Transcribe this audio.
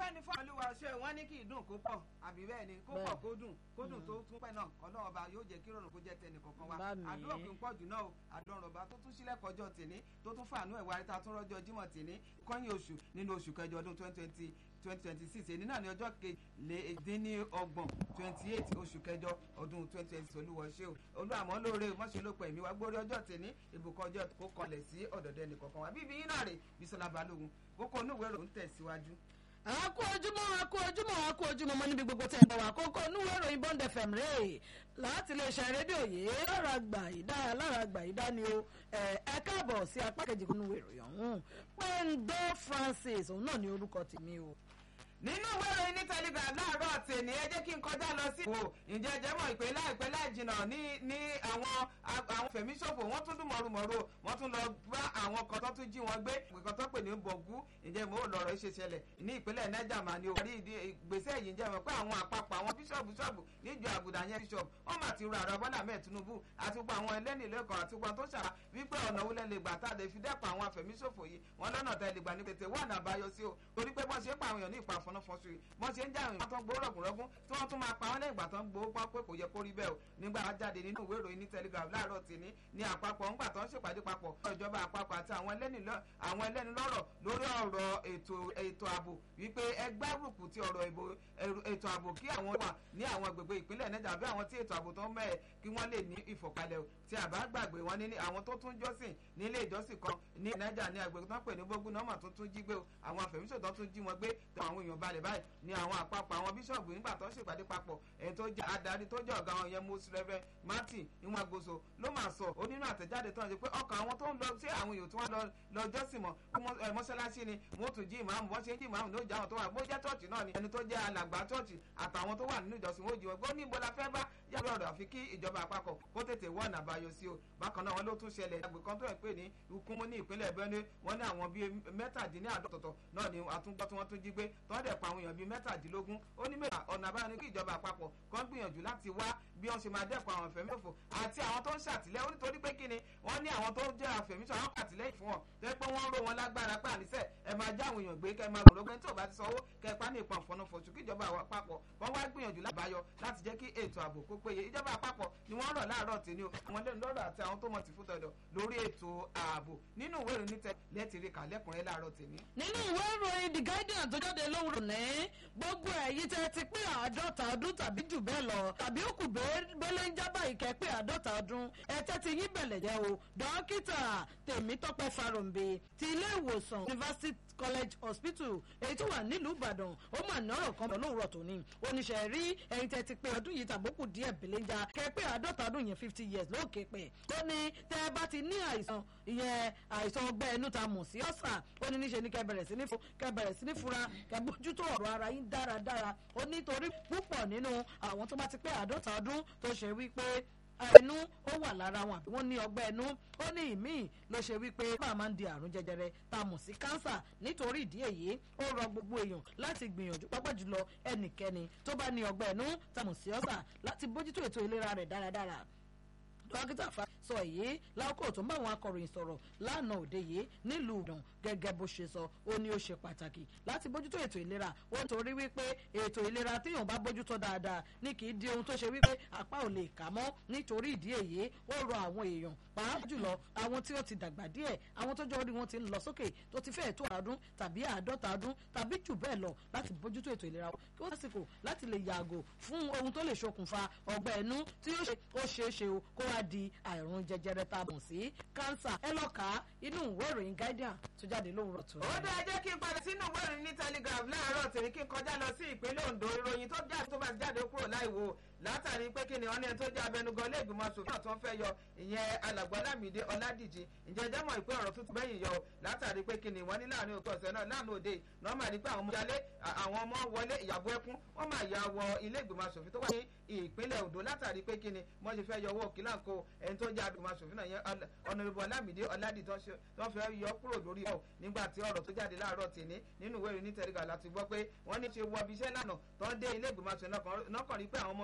ọpẹ́ ní fún olúwa ṣe wọ́n ní kí ìdùn kó pọ̀ àbí bẹ́ẹ̀ ni kó pọ̀ Bẹ́ẹ̀. kó dùn kó dùn tó tún pẹ́ náà ọlọ́run ọba yóò jẹ́ kí rọrùn kó jẹ́ tẹnì kọ̀ọ̀kan wa Bá mi. àdúrà kì í pọ̀ jù náà o àdúrà ọba tó tún sílẹ̀ kọjọ́ tèní tó tún fàánú ẹ̀wà àríta tún rọ́jọ́ jímọ̀ tèní kọ́yìn oṣù nínú oṣù kẹjọ ọdún twenty twenty twenty twenty six èyí náà ní ọjọ́ kejìlédínníọgbọ̀n twenty eight oṣù kẹjọ ọdún twenty twenty six olúwa ṣe o olúwàmọ́ lóore mọ́ṣẹ́ ló pẹ̀ mí wá gbórí ọjọ́ tèní ìbùkún ọjọ́ kó kọlẹ̀ sí ọ̀dọ̀dẹ́ nìkọ̀ọ̀kan wa bíbí yín náà rè Bísọ́lá Balógun kókó onúwèé rò ń tẹ̀síwájú. àkó ojúmọ́ àkó ojúmọ́ àkó ojúmọ́ mọ́ níbi gbogbo tẹ̀ ń bọ̀ wá kókó níwèé ìròyìn Bond FM rè láti lè ṣe rédíò yìí lára gbà ìdá lára gbà ìdá ni o ẹ ẹ káàbọ̀ sí apá kejì níwèé ìròyìn ọ̀hún Pendo Francis òun náà ni orúkọ tèmi o. nínú ìwé ìròyìn ní telegram láàárọ̀ tèmi ẹ jẹ́ kí n kọjá lọ sí ìwò ǹjẹ́ ẹ jẹ́ mọ̀ ìpè láìpẹ́ láì jìnnà ní ní àwọn àwọn fẹ̀míṣòfò wọ́n tún dún mọ̀rùmọ̀rù wọ́n tún lọ bá àwọn kan tó tún jí wọn gbé ìkan tó pè ní bọ̀gú ǹjẹ́ mo lọ̀rọ̀ ṣe ṣẹlẹ̀ ní ìpínlẹ̀ niger mà ní orí ìdí ìgbésẹ̀ yìí ǹjẹ́ mọ̀ pé àwọn àpapọ̀ àwọn bíṣọ̀bù ṣọ̀bù níjọ àgùdà yẹn bíṣọ̀bù wọ́n mà ti rọ àrọ bọ́lá mẹ́ẹ̀ tinubu àti gbogbo àwọn ẹlẹ́nìlẹ́kọ̀ọ́ àti gbogbo tó ṣàrà wípé ọ̀nà wúlẹ̀ lè gbà tá a lè fi dẹ́pọ̀ àwọn afẹ̀míṣòfò yìí wọ́n lọ́nà tẹ́ lè gbà ní tètè wà náà báyọ sí o torí pé bọ́n ṣe ń pa àwọn èèyàn ní ìpa fọnáfọnṣu yìí bọ́n ṣe ń já àwọn èèyàn tó ń gbowó rọ̀gùnrọ̀gùn tí wọ́n tún máa pa wọ́n lẹ́yìn ìgbà tó ń gbowó pọ́ pé kò yẹ kó rí bẹ́ẹ̀ o nígbà wá jáde nínú ìwé ìròyìn ní telegraph láàárọ̀ tìní ní àpapọ̀ ńgbà tó ń ṣèpàdé papọ̀ ìjọba àpapọ̀ àti àwọn ẹlẹ́ni lọ- àwọn ẹlẹ́ni lọ́rọ̀ lórí ọ̀rọ̀ ètò ètò ààbò wípé ẹgbẹ́ àbùkù ti ọ̀rọ̀ ìbò ẹrù- ètò ààbò kí àwọn wà ní àwọn agbègbè ìpínlẹ̀ nẹ́jà bí àwọn tí ètò ààbò tó ń mẹ́ẹ̀ kí wọ́n lè ní ìfọ̀kalẹ̀ o tí àbá gbàgbé wọn ní àwọn tó tún jọ́sìn nílé ìjọsìn kan ní nẹ́jà ní agbègbè tó ń pè ní bógún nọ́mà tó tún jí gbé o àwọn àfẹ̀míṣò tó tún jí wọn gbé tó àwọn èèyàn balẹ̀ báyìí ní àwọn àpapọ̀ àwọn bíṣọ̀bù nígbà tó ń ṣèpàdé papọ̀ ẹni tó jẹ́ adarí tó jẹ́ ọ̀gá wọn yẹn mọ́sí rẹ́fẹ́ martin ìwọ̀n agoso ló máa sọ ó nínú àtẹ̀jáde tó ń ṣe pé ọkàn àwọn tó ń lọ sí àwọn èèyàn tí wọ́n lọ lọ jọ́sìn mọ́ kí wọ́n- ẹ, mọ́ṣáláṣí ni wọ́n tún jí ìmáàmù wọ́n ṣe ń jí ìmáàmù ló jẹ́ àwọn tó wà bó jẹ́ chọ́ọ̀chì náà ni ẹni tó jẹ́ alàgbà chọ́ọ̀chì àtàwọn tó wà nínú ìjọsìn wọn ò jí wọn gbọ́ ní ibo la fẹ́ bá yàrá ọ̀rọ̀ àfi kí ìjọba àpapọ̀ kó tètè wọ́n ọ̀nà àbáyọ sí o bákan náà wọn ló tún ṣẹlẹ̀ àgbẹ̀ kan tó ẹ̀ pé ní Ukunmu ní ìpínlẹ̀ Benue wọ́n ní àwọn bíi mẹ́tàdínláàdọ́tọ̀tọ̀ náà ni àtúngbọ́ tí wọ́n tún jí gbé tó ń dẹ̀ pa àwọn èèyàn bíi mẹ́tàdínlógún ó ní mẹ́ta ọ̀nà àbáyọ ní kí ìjọba àpapọ̀ kan gbìyànjú láti wá bí wọ́n ṣe máa dẹ́kun àwọn àfẹ̀míṣòfò àti àwọn tó ń ṣàtìlẹ́yìn nítorí pé kíni wọ́n ní àwọn tó ń jẹ́ àfẹ̀míṣòfò àwọn pàtìlẹ́yìn fún wọn tó yẹ pé wọ́n ń ró wọn lágbára pé àníṣe ẹ máa já àwọn èèyàn gbé kẹ́ ẹ máa gbòòrò gbẹ́ni tí ò bá ti sanwó kẹ́ ẹ pa ní ìpọn fọnàfọ̀tù kí ìjọba àwọn àpapọ̀ wọ́n wá gbìyànjú lábàáyọ láti jẹ́ kí ètò ààbò kó péye ìjọba àpapọ̀ ni wọ́n rọ̀ láàárọ̀ tèmi o àwọn lẹ́nu lọ́rọ̀ àti àwọn tó mọ̀ ti fún tọ̀dọ̀ lórí ètò ààbò nínú ìwé ìròyìn tẹ lẹ́tìrì kà lẹ́kùnrin láàárọ̀ tèmi. nínú ìwé ìròyìn the guardian tó jáde lówùrọ̀ ní gbogbo ẹ̀yin tẹ́ ti pé àádọ́ta ọdún tàbí jù bẹ́ẹ̀ lọ tàbí ó kù bẹ́lẹ́ ń jábà ìkẹ́ pé àádọ́ta ọdún ẹ̀tẹ́ ti yín bẹ̀lẹ̀ jẹ́ o dókítà tèmítọ́pẹ́ farombe ti ilé ìwòsàn university college hospital èyí tó wà nílùú ìbàdàn ó mà ní ọ̀rọ̀ kan bọ̀ lówùrọ̀ tó ní oníṣẹ́ rí ẹ̀yin tẹ́ ti pé ọdún yìí tàbókù díẹ̀ bẹ̀lẹ́ ń já kẹ́ pé àádọ́ta ọdún yẹn fifty years lóòkè pé ó ní tẹ́ ẹ bá ti ní àìsàn ìyẹn àìsàn ọgbẹ́ ẹnu ta mọ̀ sí ọ̀sà ó ní níṣe ni kẹ́ bẹ̀rẹ̀ sí ní fu kẹ́ bẹ̀rẹ̀ sí ní fura kẹ́ bójútó ọ̀rọ̀ ara yín dáradára ó nítorí púpọ̀ nínú àwọn tó bá ti pé àádọ́ta ọdún tó ṣe wípé ẹnu ó wà lára wọn àbí wọ́n ní ọgbẹ́ ẹnu ó ní ìmíì ló ṣe wípé bá a máa ń di àrùn jẹjẹrẹ tá a mọ̀ sí kánsà nítorí ìdí èyí ó rọ gbogbo èèyàn láti gbìyànjú pápá jùlọ ẹnikẹ́ni tó bá ní ọgbẹ́ ẹnu tá a mọ̀ sí ọ̀sà láti bójútó ètò ìlera rẹ̀ dáradára dókítà fa sọ èyí lákòókò tó ń bá àwọn akọ̀ròyìn sọ̀rọ̀ lánàá òde yìí nílùú ìdàn gẹ́gẹ́ bó ṣe sọ ó ní ó ṣe pàtàkì láti bójútó ètò ìlera ó torí wípé ètò ìlera téèyàn bá bójútó dáadáa ní kì í di ohun tó ṣe wípé apá ò lè kà mọ́ nítorí ìdí èyí ó rọ àwọn èèyàn pàápàá jùlọ àwọn tí ó ti dàgbà díẹ̀ àwọn tó jọ orí wọn ti ń lọ sókè tó ti fẹ́ẹ̀ tó àádún tàbí àádọ́ta ọdún tàbí jù bẹ́ẹ̀ lọ láti bójútó ètò ìlera wọn kí ó lásìkò láti lè yàgò fún ohun tó lè ṣokùnfà ọgbẹ́ ẹnu tí ó ṣe ó ṣeé ṣe o kó wá di àìrùn jẹjẹrẹ tá a mọ̀ sí kánsà ẹ lọ kà á inú ìwé ìròyìn guardian tó jáde lówùrọ̀ tó ó dá jẹ́ kí n padà sínú ìwé ìròyìn ní telegraph láàárọ̀ tèmi kí n kọjá lọ sí ìpínlẹ̀ Ondo ìròyìn tó jáde tó bá ti jáde kúrò láìwo látàrí pé kí ni wọ́n ní ẹni tó jẹ́ abẹnugan ilé ìgbìmọ̀ asòfin náà tó ń fẹ́ yọ ìyẹn alàgbà Lámìdé Ọládìjì ǹjẹ́ jẹ́ mọ̀ ìpé ọ̀rọ̀ tuntun bẹ́yìn yọ látàrí pé kí ni wọ́n ní láàrin òkú ọ̀sẹ̀ náà lánàá òde nọ́ọ̀mà ní pé àwọn ọmọ jalè àwọn ọmọ wọlé ìyàbọ̀ ẹkún wọ́n máa ya wọ ilé ìgbìmọ̀ asòfin tó wà ní ìpínlẹ̀ Ondo látàrí pé kí ni wọ́n ṣe fẹ́ yọ owó kílàǹkó ẹni tó jẹ́ abẹnugan asòfin náà yẹn ọ̀nàrẹ́bù Ọlámìdé Ọládìjì tó fẹ́ yọ kúrò lórí ọ̀ nígbà tí ọ̀rọ̀ tó jáde láàárọ̀ tèmi nínú ìwé ìròyìn tẹ̀rígà láti gbọ́ pé wọ́n ní ṣe wọ ibi iṣẹ́ lánàá tó ń dé ilé ìgbìmọ̀ asòfin náà kàn rí pé àwọn ọmọ